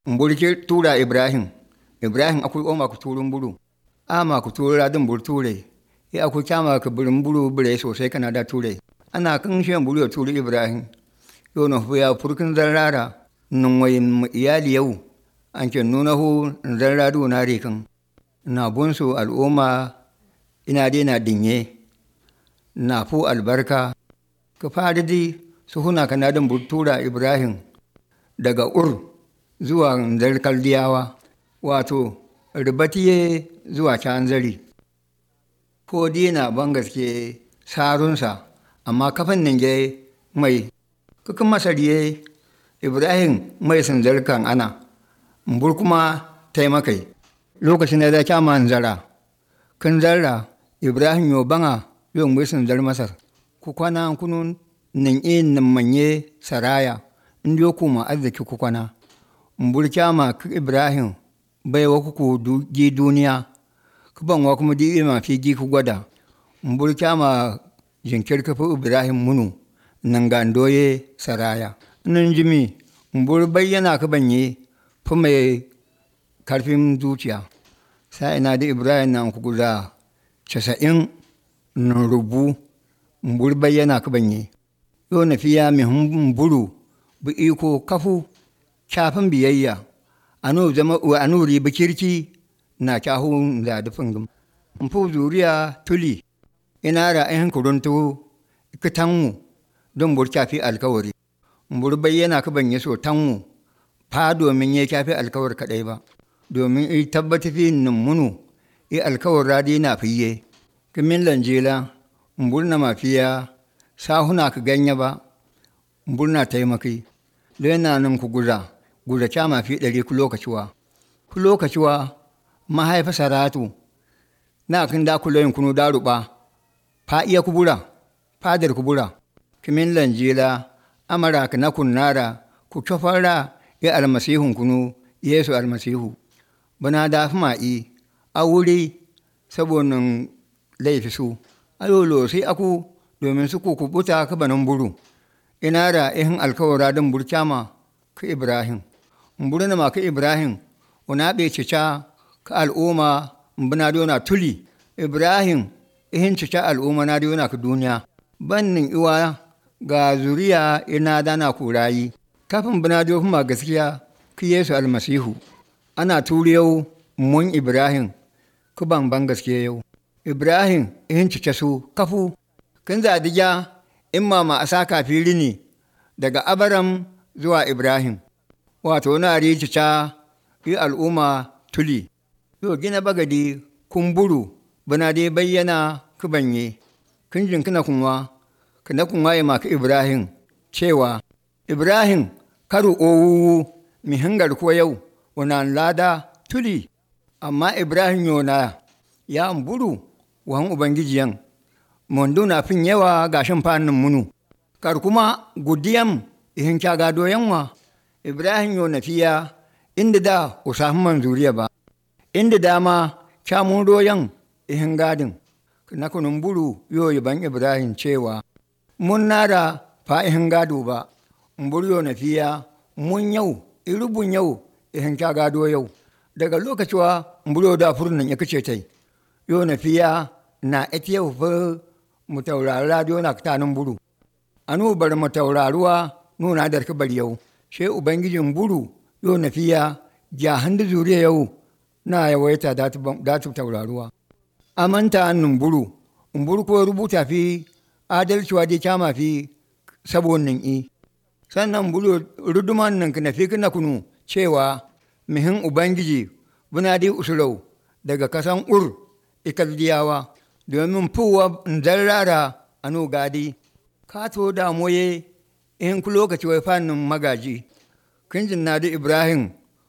mburki tura ibrahim ibrahim akui oma ku turun buru ama ku tura din bur ture ya aku kyama ka burin buru bure sosai kana da ture ana kan shi buru ya turi ibrahim yo no ya furkin zarrara nun wayin iyali yau an ke nuna hu zarradu na rikan na bunsu al'umma ina dai na dinye na fu albarka ka fadi di su huna kana din bur tura ibrahim daga ur zuwa zarkar diyawa wato ribatiye zuwa canzari ko dina ban gaske sarunsa amma kafin nan ge mai kukan masariye ibrahim mai sanzarkan ana mbur kuma taimakai lokacin da ya kyama zara kan zarra ibrahim yo banga yo mai sanzar masar ku kwana kunun nan e nan manye saraya indiyo kuma arziki ku kwana mbur kyama ibrahim bai wa ku gi duniya ku ban wa kuma di ma fi gi ku gwada mbur kyama jinkir kafa ibrahim munu nan ga doye saraya nan jimi mbur bayyana ka banye fi mai karfin zuciya sai ina da ibrahim nan ku guda casa'in nan rubu mbur bayyana ka banye yau na fiya mai mburu bi iko kafu shafin biyayya anu zama anu riba kirki na kyahu da dufin gum mfu zuriya tuli ina ra ayin kuruntu kitanmu don bur kafi alkawari bur bayyana ka ban so tanmu fa domin ya kafi alkawar kadai ba domin i tabbata fi nan munu i alkawar radi na fiye kimin lanjela mbur na mafiya sahuna ka ganya ba mbur na taimaki lena nan ku guza guda kyama fi ɗari ku lokaciwa ku lokaciwa mahaifa saratu na kin da kuloyin kunu da ruɓa fa iya kubura fadar kubura kimin lanjila amara ka na kunnara ku cofara ya almasihun kunu yesu almasihu bana da fi ma'i a wuri saboda laifi su ayolo sai aku domin su ku kubuta ka banin buru ina da ihin alkawara don burkyama ka ibrahim mburina ma ka ibrahim una ɓe cica ka al'umma mbina dona tuli ibrahim ihin cica al'umma na dona ka duniya bannin iwa ga zuriya ina dana kurayi kafin bina do ma gaskiya ka yesu almasihu ana turiyau mun ibrahim ku ban ban gaskiya yau ibrahim ihin cica su kafu kin zadija in ma a saka fili ne daga abaram zuwa ibrahim wato na rikica yi al'umma tuli yau gina bagadi kumburu bana dai bayyana kubanye kin jin kina kunwa kina kunwa ya maka ibrahim cewa ibrahim karu owu mi hangar ko yau wana lada tuli amma ibrahim yona ya mburu wan ubangijiyan mondo na fin yawa gashin fannin munu kar kuma gudiyam ihin kyaga doyanwa ibrahim yo nafiya inda da usaman zuriya ba inda dama kyamun doyan ihin gadin na kunun buru yo ban ibrahim cewa mun nara fa ihin gado ba mbur yo nafiya mun yau irubun yau ihin kyaga do yau daga lokaciwa mburo da furnan ya kace tai yo nafiya na ita yau fa mu taurari radio na katanin buru anu bar mu tauraruwa nuna da ka bari yau she ubangijin buru yo nafiya ja handu zuriya yau na yawaita da ta tauraruwa amanta annun buru in buru ko rubuta fi adalciwa dai kyama fi sabon nan i sannan buru ruduman nan kana fi kana kunu cewa mihin ubangiji buna dai usurau daga kasan ur ikaldiyawa domin fuwa zarrara a no gadi ka to damoye in ku lokaci wai fannin magaji kin jin na da ibrahim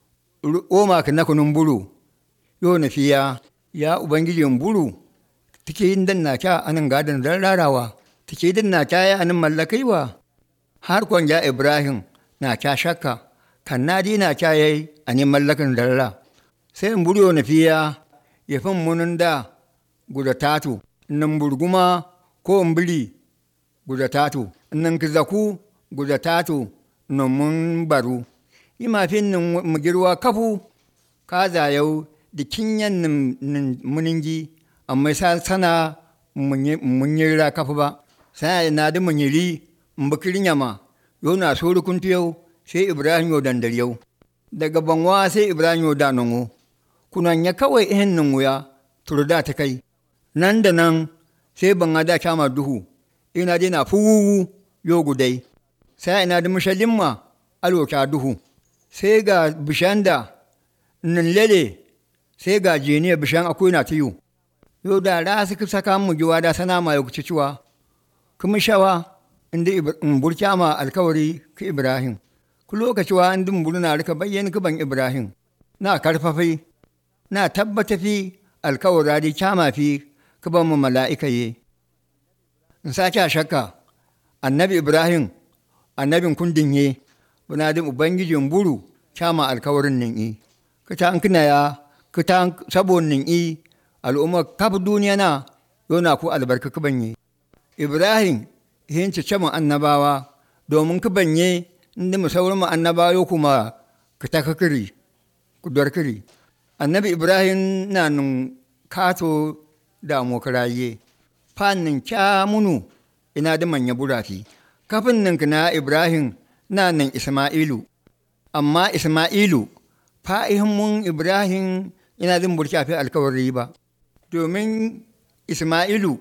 oma ka na kunun buru yo na fiya ya ubangijin buru take yin dan na kya anan gadon zarrarawa take din na kya ya anan mallakaiwa har kwan ya ibrahim na kya shakka kan na na kya yayi anin mallakan zarra sai in buru yo na fiya ya fin munun da guda tatu nan burguma ko mbiri guda tatu nan kizaku guda tatu nan mun baru ima fin nin mu girwa kafu ka zayau da kinyan nin muningi amma sa sana mun yi ra kafu ba sai na da mun yiri mbakir nyama yo na so kuntu yau sai ibrahim yo dandar yau daga banwa sai ibrahim yo da nango kunan ya kawai ihin nan wuya turda ta kai nan da nan sai ban da kama duhu ina dai na fuwu yo gudai sai ina da mashallin ma aloka duhu sai ga bishan da nan lele sai ga jeniya bishan akwai na tiyo yo da ra su saka mu giwa da sana ma ya kuci ciwa kuma shawa inda in burka ma alkawari ka ibrahim ku lokaci wa inda mun na rika bayyana ka ban ibrahim na karfafi na tabbata fi alkawara da kyama fi ka ban mu mala'ika ye in sake a shakka annabi ibrahim annabin kundin ye buna da ubangijin buru kyama alkawarin nin i ka ta kina ya ka ta sabon nin i al'umma kaf duniya na yona ku albarka ka banye ibrahim hinci caman annabawa domin ka banye inda mu sauran mu annabawa kuma ka ta kakiri ku kiri annabi ibrahim na nun kato da mokaraye fannin kyamunu ina da manya burafi kafin nan na ibrahim na nan isma'ilu amma isma'ilu fa'ihin mun ibrahim ina zin burki fi alkawari ba domin isma'ilu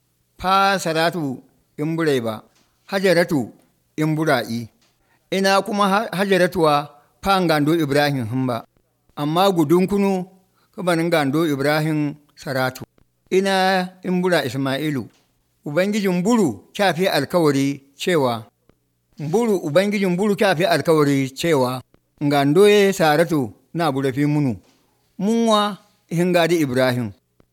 fa saratu in burai ba hajaratu in bura'i ina kuma hajaratuwa fa gando ibrahim hin ba amma gudun kunu kabanin gando ibrahim saratu ina in bura isma'ilu ubangijin buru kyafi alkawari cewa buru ubangijin buru kyafi alkawari cewa gando ya saratu na burafi munu munwa hingadi ibrahim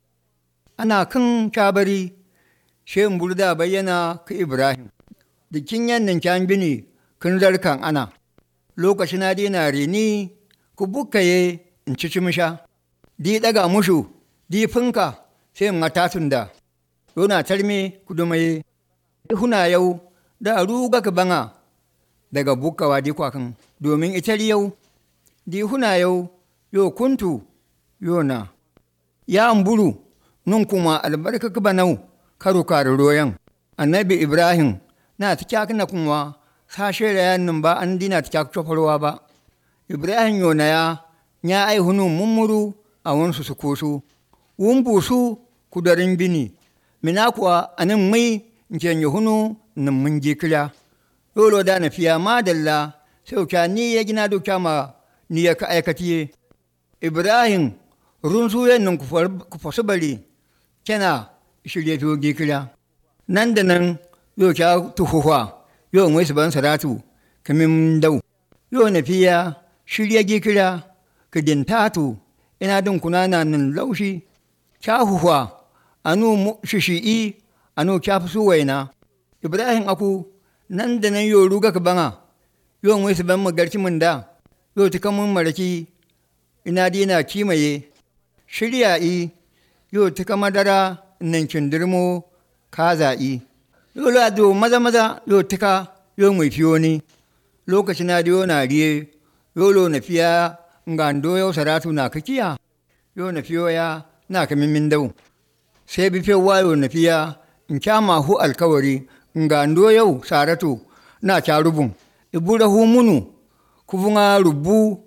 ana kan kabari shin burda bayyana ka ibrahim dikin yannin kyan bini kun zarkan ana lokaci na dina rini ku bukkaye in ci cimisha di daga mushu di finka sai in matatun da yona tarme kudumaye huna yau da ruga ka banga daga bukkawa di kwakan domin itar yau di huna yau yo kuntu yona ya amburu nun kuma albarka ka banau karo kare royan annabi ibrahim na ta kyakna kuma sashe da yannin ba an dina ta kyak cofarwa ba ibrahim yona ya ya ai hunu mummuru a wansu su koso wun busu kudarin bini mina kuwa anin mai nke yi hunu nan mun je kira yolo da na fiya madalla sai ka ni ya gina doka ma ni ya ka aikatiye ibrahim runsu yannin ku fasu bari kena shirye to kira nan da nan yo ka tuhuwa yo mai su ban saratu kamin dau yo na fiya shirye kira ka dintatu ina din kuna na nan laushi kyahuwa anu shishi'i anu kyafi su waina ibrahim aku nan da nan yo ruga ka banga yo mai su ban magarci mun da yo ta kamun maraki ina dina kimaye shirya i yo ta kama dara nan kindirmo ka za'i yo la do maza maza yo tika yo mai fiyo ni lokaci na diyo na riye yo lo na fiya ngando yau saratu na kakiya yo na fiyo ya na ka min dau sai bi fe wayo na fiya in kyama hu alkawari ngando yau saratu na kya rubun ibura hu munu kubunga rubu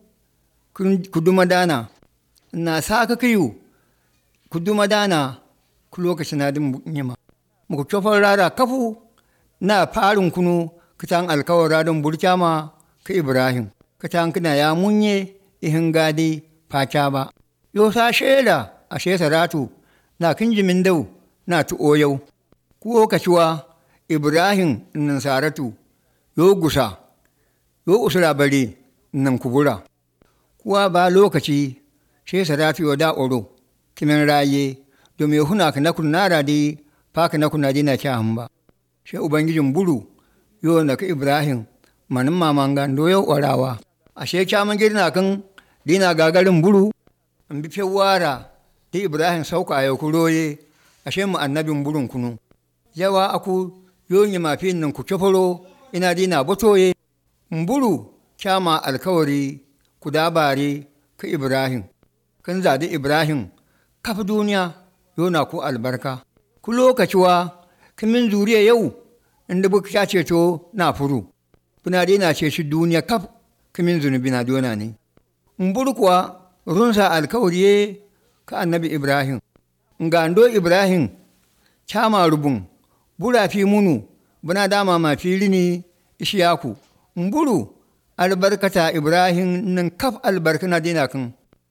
kuduma dana na sa ka kiyu kuduma dana ku lokacin na din nyima muku cofar rara kafu na farin kunu kitan alkawara don burkyama ka ibrahim kitan kina ya munye ihin gadi faca ba yo sa shela a saratu na kinjimin dau na tu'o yau kuwo kaciwa ibrahim nan saratu yo gusa yo usura bari nan kubura kuwa ba lokaci she saratu yo da oro kimin raye domin huna ka nakun nara di fa ka nakun na dina kya hamba she ubangijin buru yo na ka ibrahim manin mamanga do yo orawa ashe kyaman girna kan dina gagarin buru in bi fewara da ibrahim sauka ya kuroye ashe mu annabin burun kunu yawa aku yonyi mafin nan ku cofaro ina dina botoye mburu kyama alkawari ku dabare ka ibrahim kan zadi ibrahim kafa duniya yona ku albarka ku lokaciwa kamin zuriya yau inda buka sha ceto na furu buna dai na ce shi duniya kaf kamin zunubi na dona ne in kuwa runsa alkawari ka annabi ibrahim ngando ibrahim kyama rubun bura fi munu buna dama ma fili ni ishiyaku mburu albarkata ibrahim nan kaf albarka na dina kan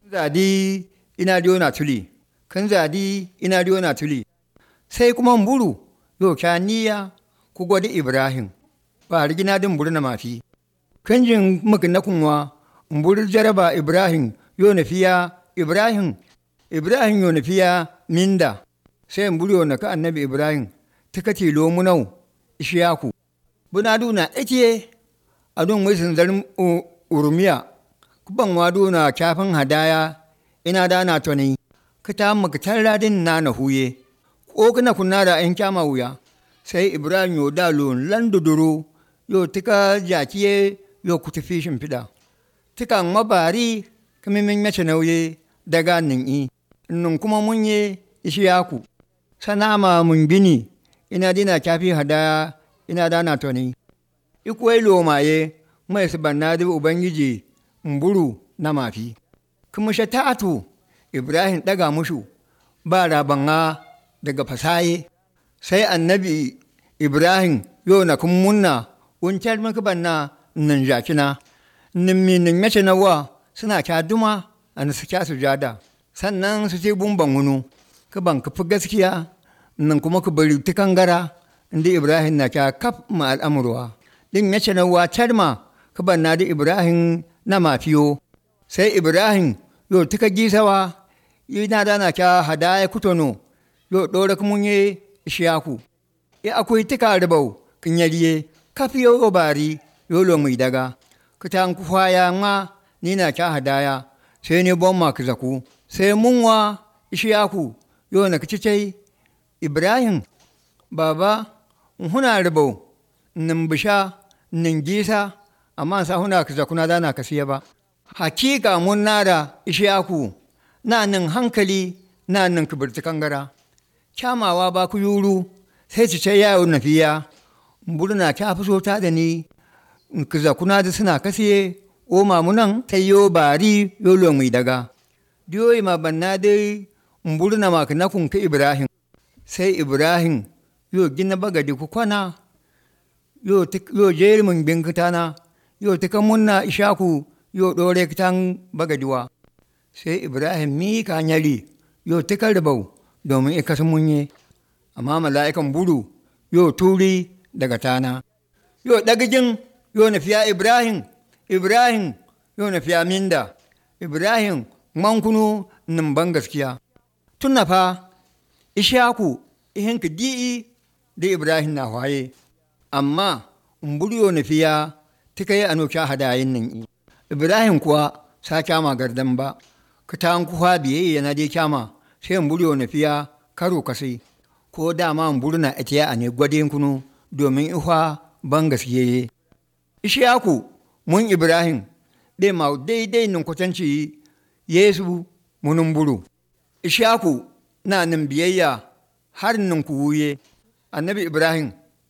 zadi ina diyo na tuli kan zadi ina diyo na tuli sai kuma mburu yo kya niya ku gwada ibrahim ba rigina din mburu na mafi kan jin maka na kunwa mburu jaraba ibrahim yo na fiya ibrahim ibrahim yo na fiya minda sai mburu yo na ka annabi ibrahim tikati lomunau ishiyaku buna duna ake a don wai zarin urumiya kuban wado na kyafin hadaya ina da na toni ka ta maka tarradin na na huye ko kana kunna da ayin kyama wuya sai ibrahim yo da lo landuduro yo tika jakiye yo ku tafi shimfiɗa tika mabari kamimin mace nauye daga nin i nun kuma mun ye ishiyaku sanama mun bini ina dina kyafi hadaya ina dana toni ikuwai lomaye mai su banna da ubangiji mburu na mafi kuma ta'atu ibrahim daga mushu ba rabanga daga fasaye sai annabi ibrahim yo na kun munna uncar maka banna nan jakina nin mi nin mace na wa suna kya duma a su kya sujada sannan su ce bumban wunu ka ban ka fi gaskiya nan kuma ka bari ta kangara inda ibrahim na kya kaf ma al'amurwa din ya na wa carma ka banna da ibrahim na mafiyo sai ibrahim yo tika gisawa ina da na kya hadaya kutono yo dora kuma ye ishiyaku ya akwai tika ribau kin yariye kafiyo yo bari yo lo mai daga ka ta ku ya ma ni na kya hadaya sai ne bon ma ka zaku sai munwa ishiyaku yo na kace ibrahim baba huna ribau nin bisha nin gisa amma sa huna ka zakuna dana ka siya ba hakika mun nada ishaku na nin hankali na nin kibirti kangara kyamawa ba ku yuru sai ci ce yawo na fiya burna ta fi so ta da ni ka zakuna da suna kasiye o mamunan sai yo bari yo lo mai daga diyoyi ma banna dai burna ma ka nakun ka ibrahim sai ibrahim yo gina bagadi ku kwana yo jeri mun bin kitana yo tika munna ishaku yo dore kitan bagadiwa sai ibrahim mi ka nyari yo tika ribau domin ika sun munye amma mala'ikan buru yo turi daga tana yo dagijin yo na fiya ibrahim ibrahim yo na fiya minda ibrahim mankunu nan ban gaskiya tunna fa ishaku ihin ka di'i da ibrahim na waye amma mburiyo na fiya tika yi anoka hadayin nan i ibrahim kuwa sa kyama gardan ba ka ta kuwa biyayya na dai kyama sai mburiyo na fiya karo kasai ko dama mburu na ita a ne gwadin kunu domin ihwa ban gaskiye ishaku mun ibrahim dai ma daidai nan kwatanci yesu munun buru ishaku na nan biyayya har nan ku wuye annabi ibrahim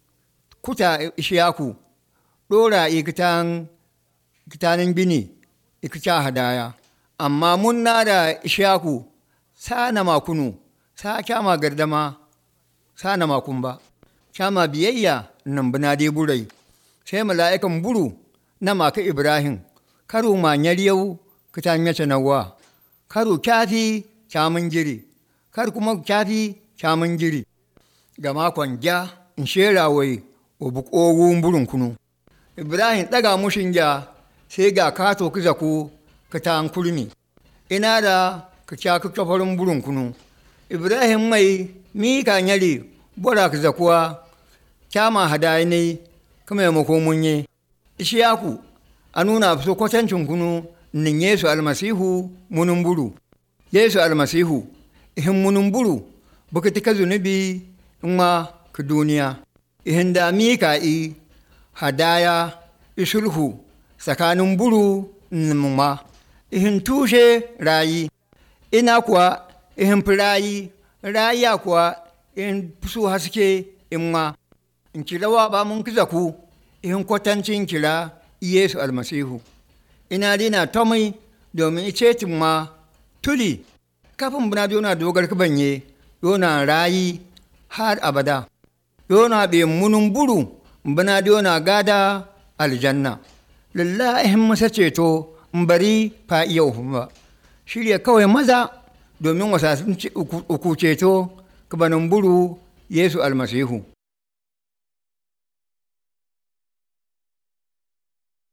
kuta ishaku ɗora ikitan kitanin bini ikita hadaya amma mun na da ishaku sa na makunu sa kyama gardama sa na makun ba kyama biyayya nan bina dai burai sai mala'ikan buru na maka ibrahim karo ma yau kitan yace nawa karo kyafi kyamun jiri kar kuma kyafi kyamun jiri ga makon ja in shera wai wa bukogun burin kunu ibrahim ɗaga mushin ja sai ga kato kiza ku ka ta kurmi ina da ka kya ka kafarin burin kunu ibrahim mai mika nyari bora ka zakuwa kyama hadayi ne kuma ya mako munye ishiyaku a nuna so kwatancin kunu nin yesu almasihu munun buru yesu almasihu ihin munun buru baka tika zunubi in ma ka duniya ihin da mika i hadaya isulhu tsakanin buru ma ihin tushe rayi ina kuwa ihin fi rayi raya kuwa in su haske in ma in kira wa ba mun kiza ku in kwatancin kira Yesu almasihu ina dina tomai domin ice ma tuli kafin buna dona dogar banye dona rayi har abada dona be munun buru buna dona gada aljanna lallahin masa ceto bari fa iya ba shirya kawai maza domin wasasun uku ceto kabanin buru Yesu almasihu